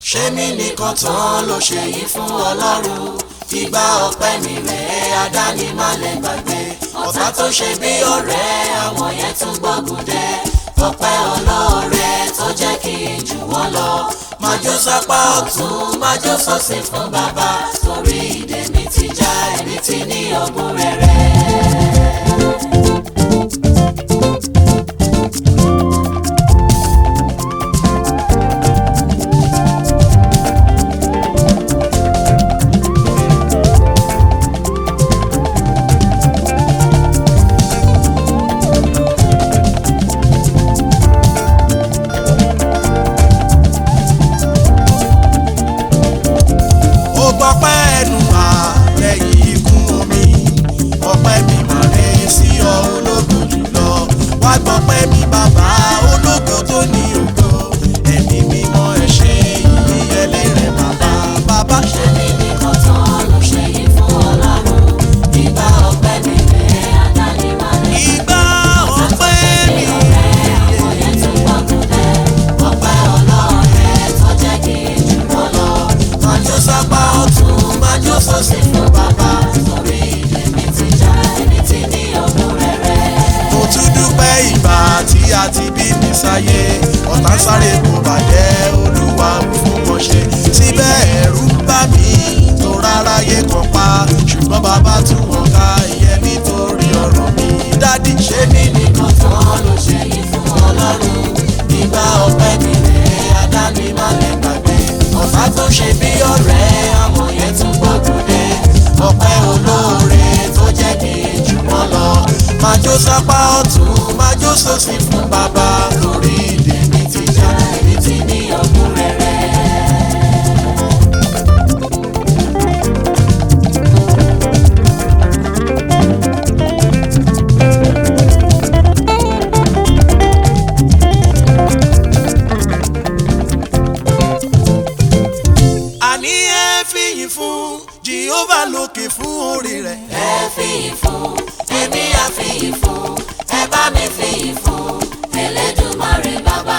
ṣé mi nìkan tán ló ṣe yìí fún ọlọ́run ìgbà ọpẹ́ mi rèé àdáni má lè gbàgbé ọ̀tá tó ṣe bí ọ̀rẹ́ àwọn yẹn tún gbógun dé ọpẹ́ olóore tó jẹ́ kí n jù wọ́n lọ májò sápá ọ̀tún májò sọ́sì fún bàbá torí ìdè mi ti já ẹni tí ní ogún rere. ó gbọ́pẹ́ ẹnu wá lẹ́yìn ikú omi ọpẹ́ mi mà rè sí ọ ológo jùlọ wá gbọ́pẹ́ mi bàbá ológo tó ní ògo ẹ̀mí mímọ́ ẹ ṣé ìyẹlé rẹ̀ bàbá bàbá ṣe. Ṣé mi nìkan tán ló ṣe yìí fún ọlọ́run ìgbà ọpẹ́ mi rèé àdáni má lè gbàgbé. ìgbà ọpẹ́ mi àwọn yẹn tún gbógun dé ọpẹ́ olóore tó jẹ́ kí n jù wọ́n lọ májò sápá ọ̀tún májò sọ́sì fún bàbá torí ìdè mi ti já ẹni tí ní ogún rere. mo tún dúpẹ́ ìgbà tí a ti bí mi sáyé ọ̀tá ń sáré kò bàjẹ́ olúwa ò fún wọn ṣe síbẹ̀ ẹ̀rù ń bà mí tó rárá yé kan pa ṣùgbọ́n bàbá tún wọn ká ìyẹn nítorí ọ̀rọ̀ mi dádì ṣé mi Èmi nìkan tán ló ṣe yìí fún ọlọ́run ìgbà ọpẹ́ mi rèé àdáni má lè gbàgbé ọ̀tá tó ṣe bí ọ̀rẹ́ àwọn yẹn tún gbógun dé ọpẹ́ olóore tó jẹ́ kí n jù wọ́n lọ májò sápá ọ̀tún májò sósì fún bàbá lórí ìdè mi ti já èmi ti ní ogún rere. àní ẹ fìyìn fún Jehovah lókè fún orí rẹ̀ ẹ fìyìn fún èmi á fìyìn fún ẹ bá mi fìyìn fún Elédùmarè bàbá.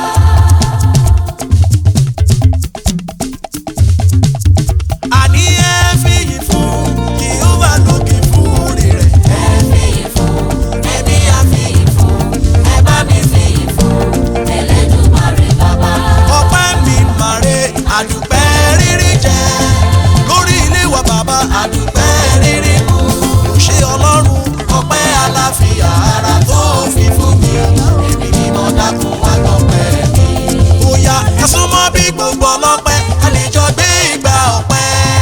àní ẹ fìyìn fún Jehovah lókè fún orí rẹ̀. ẹ fìyìn fún èmi á fìyìn fún ẹ bá mi fìyìn fún Elédùmarè bàbá. ọpẹ́ mi màre àdùpẹ́ rírí jẹ lórí ilé wa bàbá àdùpẹ́ rírí mú kò ṣe ọlọ́run ọpẹ́ aláfíà ara tó fi fún mi èmi ni mo dákun wá gbọ́pẹ́ mi. bóyá ẹ súnmọ́ bí gbogbo ọlọ́pẹ́ a lè jọ gbé ìgbà ọpẹ́.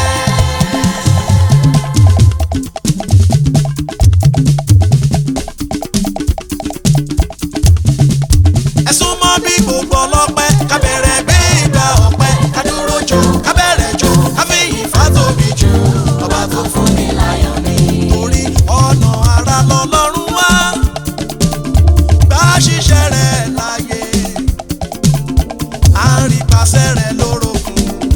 ẹ súnmọ́ bí gbogbo ọlọ́pẹ́ ká bẹ̀rẹ̀ gbé ìgbà ọpẹ́ ká dúró jò ká bẹ̀rẹ̀ jò ká fi yìn fátóbi jù ọba tó fún mi láyọ̀ mi. torí ọ̀nà ara lọ́lọ́run wá bá ṣiṣẹ́ rẹ̀ láyé à ń rí pàṣẹ rẹ̀ lórogún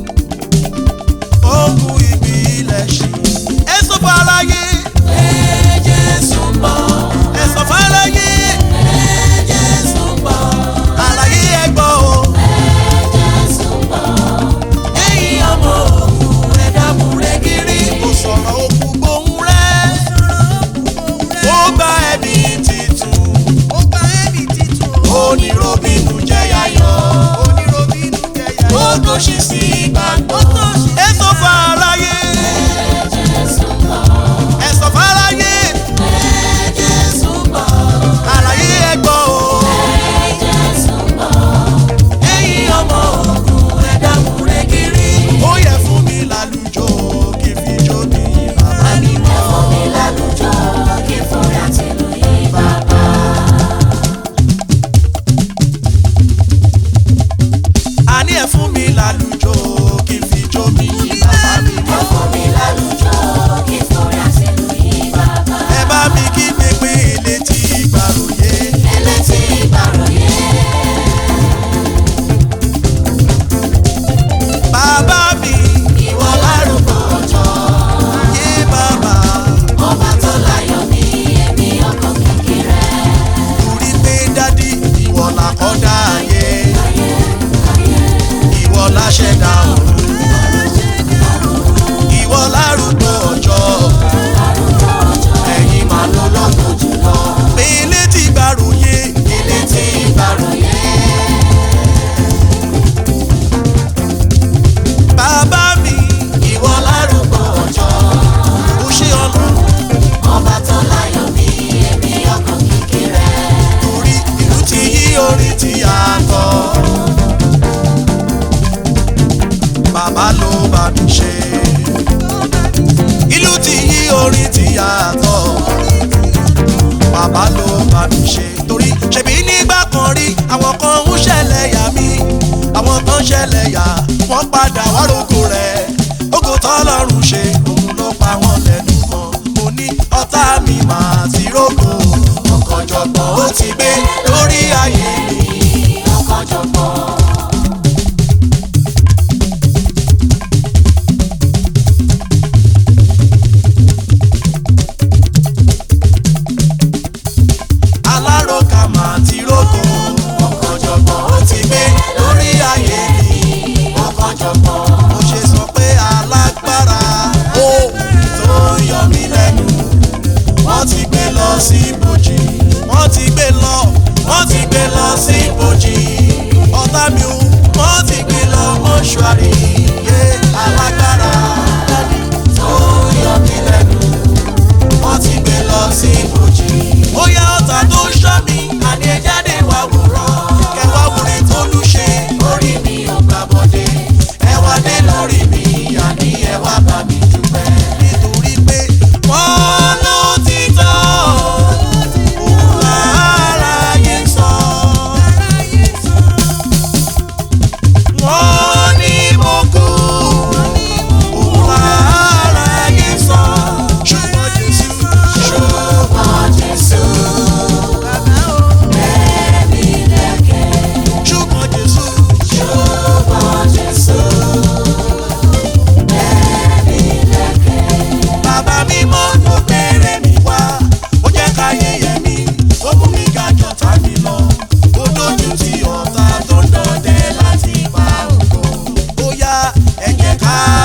ogun ibi ilẹ̀ ṣì ẹ sọ fún aráyé Pé Jésù ń bọ̀, ẹ sọ fún aráyé pé Jésù ń bọ̀, aráyé ẹ gbọ́ o pé Jésù ń bọ̀. Ẹ̀yin ọmọ òkú ẹ dábùrẹ́ gírí. kò sọ̀rọ̀ òkú gbóhùn rẹ̀ ó gba ẹbí titun oníròbìnú jẹ́ yáyọ̀ ó tó ṣe sí ìgbàgbọ́ ẹ sọ fún aráyé Pé Jésù ń bọ̀, ẹ sọ fún aráyé pé Jésù ń bọ̀, aráyé ẹ gbọ́ o. pé Jésù ń bọ̀. Ẹ̀yin ọmọ òkú ẹ dábùrẹ́ gírí. ó yẹ fún mi lálùjọ kí n fi jó ní bàbá mi Ẹ fún mi lálùjọ kí fúnra tìlú yìí bàbá. àní ẹ fún mi lálùjọ kí n fi jó mi bàbá mi Ẹ mọ́. fún mi lálùjọ kí fúnra tìlú yìí bàbá. ẹ bá mi kí pépé létí ìgbàròyé Ẹlẹ́tí ìbàròyé. bàbá mi Ìwọ lárúkọ ọjọ́. yé bàbá Ọba tó láyọ̀ ní èmi ọkọ̀ kékeré. torí pé dádì ìwọ làkọ́dá ayé Ayé ayé ìwọ láṣẹ ṣẹ̀dá ọ̀run ìwọ lárúgbó ọjọ́ ẹ̀yin máa lọ lọ́gbọ̀n jùlọ mi létí gbàròyé ilé tí ìbàròyé bàbá mi ìwọ lárúgbó ọjọ́ ó ṣe ọlọ́run ọba tó láyọ̀ mi èmi ọkàn kékeré torí ìlú ti yí orin tí a kọ. Bàbá ló bá mi ṣe. Ìlú ti yí orin tí a kọ. Bàbá ló bá mi ṣe. Torí ṣèbí nígbà kan rí àwọn kan ń ṣẹlẹ̀ yà mí. Àwọn kan ṣẹlẹ̀ yà wọ́n padà wá rògbò rẹ̀. Ògo tọ́lọ́run ṣe òun ló pa wọ́n lẹ́nu mọ́. Mo ní ọ̀tá mi máa ti rògbò. Ọ̀kànjọ̀gbọ́n ó ti gbé lórí ayé mi. ọkànjọ̀gbọ́n aláròkà máa ti rògbò. ọkànjọ̀gbọ́n ó ti gbé lórí ayé mi ọkànjọ̀gbọ́n mo ṣe sọ pé alágbára ó tó ń yọ mí lẹ́nu. wọ́n ti gbé lọ sí ibojì. wọ́n ti gbé lọ wọ́n ti gbé lọ sí ibojì. ọ̀tá mi ò wọ́n ti gbé lọ mọ́ṣúárì. yé alágbára tó yọ mí lẹ́nu wọ́n ti gbé lọ sí ibojì. ó yá ọ̀tá tó ń ṣọ́ mi àní ẹ jáde wá wòran. kẹwàá wòre tó lù ṣe. orí mi ò gbà bọ́dé ẹ wá dé lórí mi àní ẹ wá bá mi dúpẹ́. nítorí pé wọ́n ló ti tọ́ òun láráyé sọ. wọ́n ní mo kú òun láráyé sọ. ṣùgbọ́n Jésù ṣùgbọ́n Jésù ẹ̀mí lẹ́kẹ̀ ṣùgbọ́n Jésù ṣùgbọ́n Jésù ẹ̀mí lẹ́kẹ̀ bàbá mi mọ́ ló bèrè mi wá ó jẹ́ ká yẹyẹ mi ó mú mi ga jọ̀tá mi lọ ó lójú tí ọ̀tá tó ń dọdẹ láti bá ògo ó yá ẹ jẹ́ ká